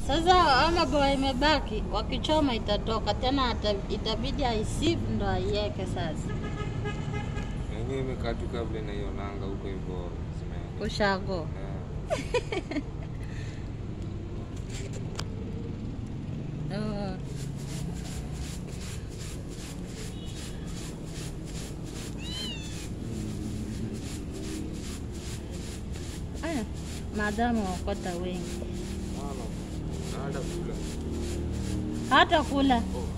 Sasa ama boa imebaki, wakichoma itatoka tena, ata- itabidi aisieve ndo aiweke sasa. Yenyewe imekatuka vile naionanga huko hivyo zimeenda. Ushago. Eh, Uh. Aya, maadamu wakota wengi Mama, naenda kula. hata kula Oh,